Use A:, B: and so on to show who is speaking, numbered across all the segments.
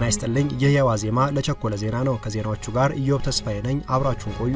A: ጤና ይስጥልኝ። ይህ የዋዜማ ለቸኮለ ዜና ነው። ከዜናዎቹ ጋር ኢዮብ ተስፋዬ ነኝ። አብራችሁን ቆዩ።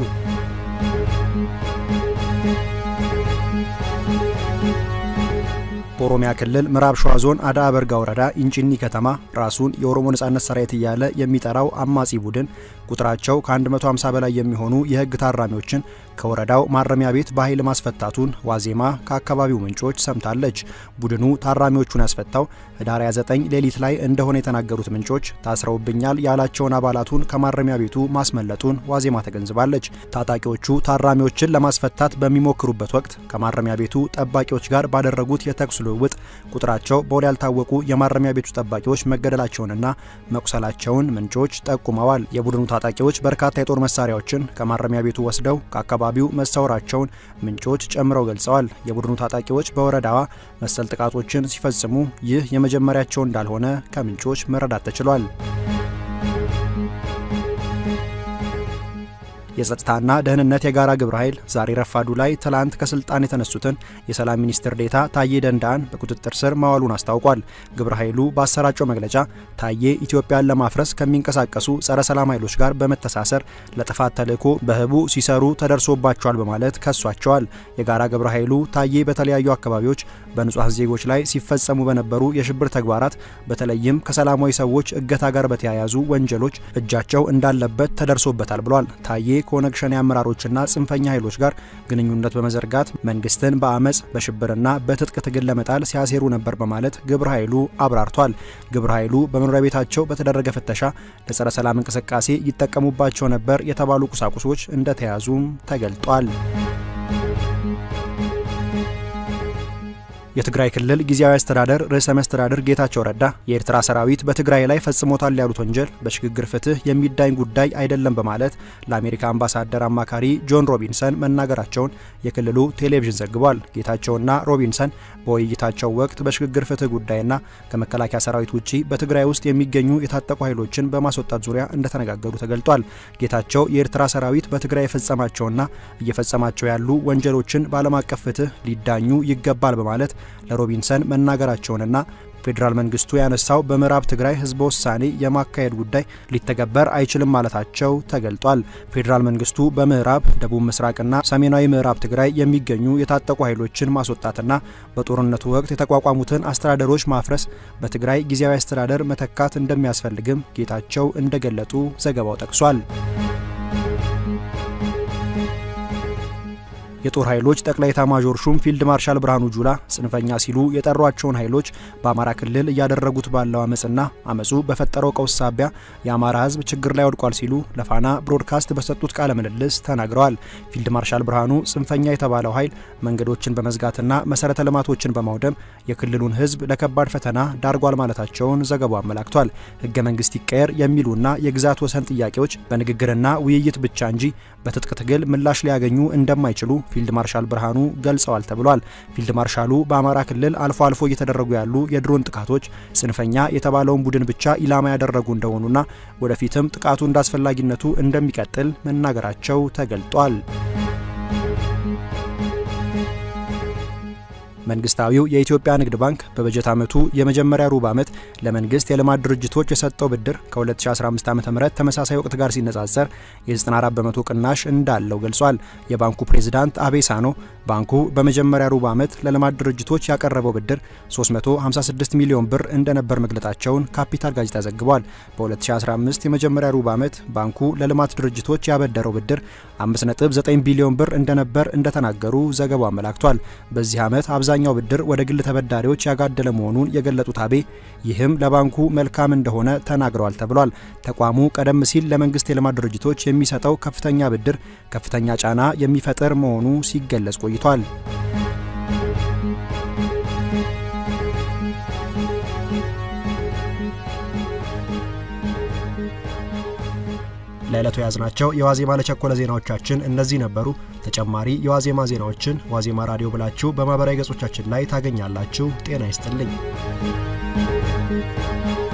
A: በኦሮሚያ ክልል ምዕራብ ሸዋ ዞን አዳ በርጋ ወረዳ ኢንጭኒ ከተማ ራሱን የኦሮሞ ነጻነት ሰራዊት እያለ የሚጠራው አማጺ ቡድን ቁጥራቸው ከ150 በላይ የሚሆኑ የሕግ ታራሚዎችን ከወረዳው ማረሚያ ቤት በኃይል ማስፈታቱን ዋዜማ ከአካባቢው ምንጮች ሰምታለች። ቡድኑ ታራሚዎቹን ያስፈታው ህዳር 29 ሌሊት ላይ እንደሆነ የተናገሩት ምንጮች ታስረውብኛል ያላቸውን አባላቱን ከማረሚያ ቤቱ ማስመለጡን ዋዜማ ተገንዝባለች። ታጣቂዎቹ ታራሚዎችን ለማስፈታት በሚሞክሩበት ወቅት ከማረሚያ ቤቱ ጠባቂዎች ጋር ባደረጉት የተኩስ ልውውጥ ቁጥራቸው በውል ያልታወቁ የማረሚያ ቤቱ ጠባቂዎች መገደላቸውንና መቁሰላቸውን ምንጮች ጠቁመዋል። የቡድኑ ታጣቂዎች በርካታ የጦር መሳሪያዎችን ከማረሚያ ቤቱ ወስደው ከአካባቢው መሰወራቸውን ምንጮች ጨምረው ገልጸዋል። የቡድኑ ታጣቂዎች በወረዳዋ መሰል ጥቃቶችን ሲፈጽሙ ይህ የመጀመሪያቸው እንዳልሆነ ከምንጮች መረዳት ተችሏል። የጸጥታና ደህንነት የጋራ ግብረ ኃይል ዛሬ ረፋዱ ላይ ትላንት ከስልጣን የተነሱትን የሰላም ሚኒስትር ዴታ ታዬ ደንዳን በቁጥጥር ስር ማዋሉን አስታውቋል። ግብረ ኃይሉ ባሰራጨው መግለጫ ታዬ ኢትዮጵያን ለማፍረስ ከሚንቀሳቀሱ ጸረ ሰላም ኃይሎች ጋር በመተሳሰር ለጥፋት ተልዕኮ በህቡ ሲሰሩ ተደርሶባቸዋል በማለት ከሷቸዋል። የጋራ ግብረ ኃይሉ ታዬ በተለያዩ አካባቢዎች በንጹሐን ዜጎች ላይ ሲፈጸሙ በነበሩ የሽብር ተግባራት በተለይም ከሰላማዊ ሰዎች እገታ ጋር በተያያዙ ወንጀሎች እጃቸው እንዳለበት ተደርሶበታል ብሏል። ታዬ ከኦነግ ሸኔ አመራሮችና ጽንፈኛ ኃይሎች ጋር ግንኙነት በመዘርጋት መንግስትን በአመፅ በሽብርና በትጥቅ ትግል ለመጣል ሲያሴሩ ነበር በማለት ግብረ ኃይሉ አብራርቷል። ግብረ ኃይሉ በመኖሪያ ቤታቸው በተደረገ ፍተሻ ለጸረ ሰላም እንቅስቃሴ ይጠቀሙባቸው ነበር የተባሉ ቁሳቁሶች እንደተያዙም ተገልጧል። የትግራይ ክልል ጊዜያዊ አስተዳደር ርዕሰ መስተዳድር ጌታቸው ረዳ የኤርትራ ሰራዊት በትግራይ ላይ ፈጽሞታል ያሉት ወንጀል በሽግግር ፍትህ የሚዳኝ ጉዳይ አይደለም በማለት ለአሜሪካ አምባሳደር አማካሪ ጆን ሮቢንሰን መናገራቸውን የክልሉ ቴሌቪዥን ዘግቧል። ጌታቸውና ሮቢንሰን በውይይታቸው ወቅት በሽግግር ፍትህ ጉዳይና ከመከላከያ ሰራዊት ውጪ በትግራይ ውስጥ የሚገኙ የታጠቁ ኃይሎችን በማስወጣት ዙሪያ እንደተነጋገሩ ተገልጧል። ጌታቸው የኤርትራ ሰራዊት በትግራይ የፈጸማቸውና እየፈጸማቸው ያሉ ወንጀሎችን በዓለም አቀፍ ፍትህ ሊዳኙ ይገባል በማለት ለሮቢንሰን መናገራቸውንና ፌዴራል መንግስቱ ያነሳው በምዕራብ ትግራይ ህዝበ ውሳኔ የማካሄድ ጉዳይ ሊተገበር አይችልም ማለታቸው ተገልጧል። ፌዴራል መንግስቱ በምዕራብ ደቡብ ምስራቅና ሰሜናዊ ምዕራብ ትግራይ የሚገኙ የታጠቁ ኃይሎችን ማስወጣትና በጦርነቱ ወቅት የተቋቋሙትን አስተዳደሮች ማፍረስ፣ በትግራይ ጊዜያዊ አስተዳደር መተካት እንደሚያስፈልግም ጌታቸው እንደገለጡ ዘገባው ጠቅሷል። የጦር ኃይሎች ጠቅላይ ኤታማዦር ሹም ፊልድ ማርሻል ብርሃኑ ጁላ ጽንፈኛ ሲሉ የጠሯቸውን ኃይሎች በአማራ ክልል እያደረጉት ባለው አመፅና አመፁ በፈጠረው ቀውስ ሳቢያ የአማራ ህዝብ ችግር ላይ ወድቋል ሲሉ ለፋና ብሮድካስት በሰጡት ቃለ ምልልስ ተናግረዋል። ፊልድ ማርሻል ብርሃኑ ጽንፈኛ የተባለው ኃይል መንገዶችን በመዝጋትና መሰረተ ልማቶችን በማውደም የክልሉን ህዝብ ለከባድ ፈተና ዳርጓል ማለታቸውን ዘገባው አመላክቷል። ህገ መንግስት ይቀየር የሚሉና የግዛት ወሰን ጥያቄዎች በንግግርና ውይይት ብቻ እንጂ በትጥቅ ትግል ምላሽ ሊያገኙ እንደማይችሉ ፊልድ ማርሻል ብርሃኑ ገልጸዋል ተብሏል። ፊልድ ማርሻሉ በአማራ ክልል አልፎ አልፎ እየተደረጉ ያሉ የድሮን ጥቃቶች ጽንፈኛ የተባለውን ቡድን ብቻ ኢላማ ያደረጉ እንደሆኑና ወደፊትም ጥቃቱ እንዳስፈላጊነቱ እንደሚቀጥል መናገራቸው ተገልጧል። መንግስታዊው የኢትዮጵያ ንግድ ባንክ በበጀት ዓመቱ የመጀመሪያ ሩብ ዓመት ለመንግስት የልማት ድርጅቶች የሰጠው ብድር ከ2015 ዓ.ም ተመሳሳይ ወቅት ጋር ሲነጻጸር የ94 በመቶ ቅናሽ እንዳለው ገልጿል። የባንኩ ፕሬዝዳንት አቤ ሳኖ ባንኩ በመጀመሪያ ሩብ ዓመት ለልማት ድርጅቶች ያቀረበው ብድር 356 ሚሊዮን ብር እንደነበር መግለጻቸውን ካፒታል ጋዜጣ ዘግቧል። በ2015 የመጀመሪያ ሩብ ዓመት ባንኩ ለልማት ድርጅቶች ያበደረው ብድር 5.9 ቢሊዮን ብር እንደነበር እንደተናገሩ ዘገባው አመላክቷል። በዚህ ዓመት አብዛኛው ብድር ወደ ግል ተበዳሪዎች ያጋደለ መሆኑን የገለጡት አቤ ይህም ለባንኩ መልካም እንደሆነ ተናግረዋል ተብሏል። ተቋሙ ቀደም ሲል ለመንግስት የልማት ድርጅቶች የሚሰጠው ከፍተኛ ብድር ከፍተኛ ጫና የሚፈጥር መሆኑ ሲገለጽ ቆይቷል። ለዕለቱ የያዝናቸው የዋዜማ ለቸኮለ ዜናዎቻችን እነዚህ ነበሩ። ተጨማሪ የዋዜማ ዜናዎችን ዋዜማ ራዲዮ ብላችሁ በማህበራዊ ገጾቻችን ላይ ታገኛላችሁ። ጤና ይስጥልኝ።